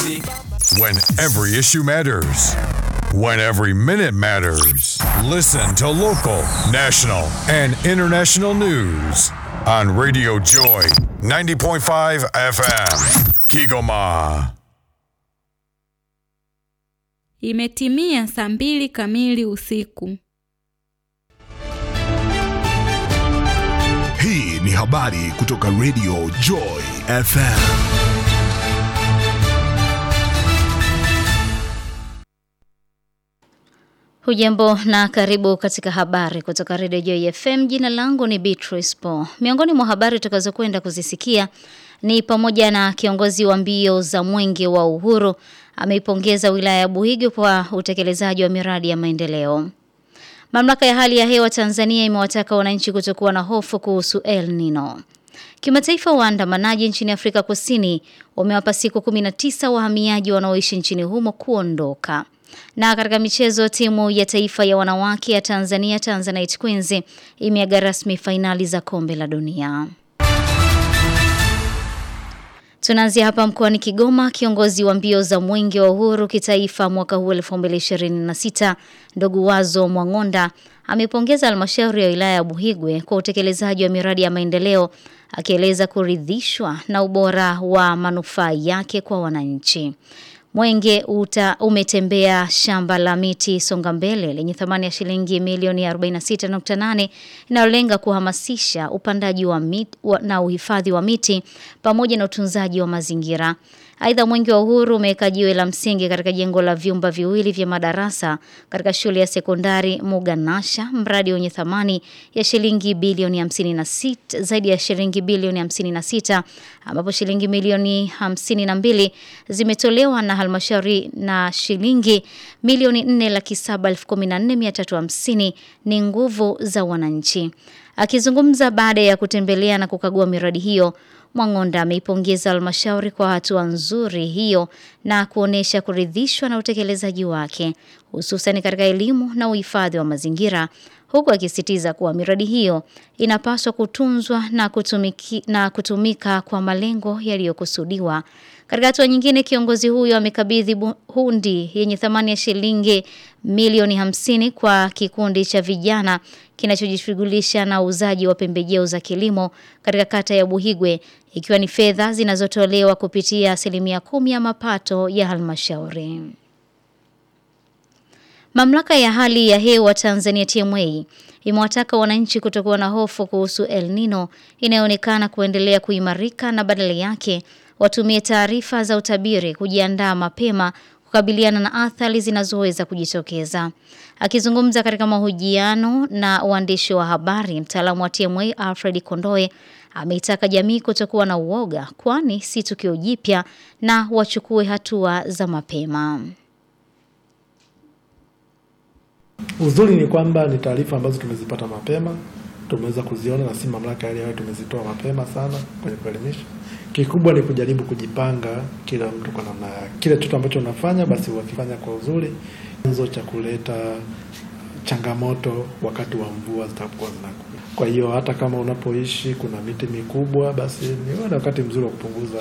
easy. When every issue matters. When every minute matters. Listen to local, national, and international news on Radio Joy 90.5 FM. Kigoma. Imetimia saa mbili kamili usiku. Hii ni habari kutoka Radio Joy FM. Hujambo na karibu katika habari kutoka Radio Joy FM. Jina langu ni Beatrice Po. Miongoni mwa habari tutakazokwenda kuzisikia ni pamoja na kiongozi wa mbio za Mwenge wa Uhuru ameipongeza wilaya ya Buhigi kwa utekelezaji wa miradi ya maendeleo. Mamlaka ya hali ya hewa Tanzania imewataka wananchi kutokuwa na hofu kuhusu El Nino. Kimataifa waandamanaji nchini Afrika Kusini wamewapa siku 19 wahamiaji wanaoishi nchini humo kuondoka. Na katika michezo timu ya taifa ya wanawake ya Tanzania Tanzanite Queens imeaga rasmi fainali za kombe la dunia. Tunaanzia hapa mkoani Kigoma. Kiongozi wa mbio za mwenge wa uhuru kitaifa mwaka huu 2026 ndugu Wazo Mwangonda amepongeza halmashauri ya wilaya ya Buhigwe kwa utekelezaji wa miradi ya maendeleo akieleza kuridhishwa na ubora wa manufaa yake kwa wananchi. Mwenge uta umetembea shamba la miti songa mbele lenye thamani ya shilingi milioni 46.8 inayolenga kuhamasisha upandaji wa miti na uhifadhi wa miti pamoja na utunzaji wa mazingira. Aidha, mwenge wa uhuru umeweka jiwe la msingi katika jengo la vyumba viwili vya madarasa katika shule ya sekondari Muganasha, mradi wenye thamani ya shilingi bilioni 56 zaidi ya shilingi bilioni 56 ambapo shilingi milioni 52 zimetolewa na halmashauri na shilingi milioni 4 laki 7 ni nguvu za wananchi. Akizungumza baada ya kutembelea na kukagua miradi hiyo, Mwangonda ameipongeza halmashauri kwa hatua nzuri hiyo na kuonesha kuridhishwa na utekelezaji wake hususan katika elimu na uhifadhi wa mazingira huku akisitiza kuwa miradi hiyo inapaswa kutunzwa na, kutumiki, na kutumika kwa malengo yaliyokusudiwa. Katika hatua nyingine, kiongozi huyo amekabidhi hundi yenye thamani ya shilingi milioni hamsini kwa kikundi cha vijana kinachojishughulisha na uuzaji wa pembejeo za kilimo katika kata ya Buhigwe ikiwa ni fedha zinazotolewa kupitia asilimia kumi ya mapato ya halmashauri. Mamlaka ya hali ya hewa Tanzania TMA imewataka wananchi kutokuwa na hofu kuhusu El Nino inayoonekana kuendelea kuimarika na badala yake watumie taarifa za utabiri kujiandaa mapema kukabiliana na athari zinazoweza kujitokeza. Akizungumza katika mahojiano na waandishi wa habari, mtaalamu wa TMA Alfred Kondoe ameitaka jamii kutokuwa na uoga kwani si tukio jipya na wachukue hatua za mapema. Uzuri ni kwamba ni taarifa ambazo tumezipata mapema, tumeweza kuziona na si mamlaka yale yale tumezitoa mapema sana kwenye kuelimisha. Kikubwa ni kujaribu kujipanga, kila mtu kwa namna yake. Kile kitu ambacho unafanya basi wakifanya kwa uzuri, chanzo cha kuleta changamoto wakati wa mvua zitakuwa zinakuja. Kwa hiyo hata kama unapoishi kuna miti mikubwa, basi ni wakati mzuri wa kupunguza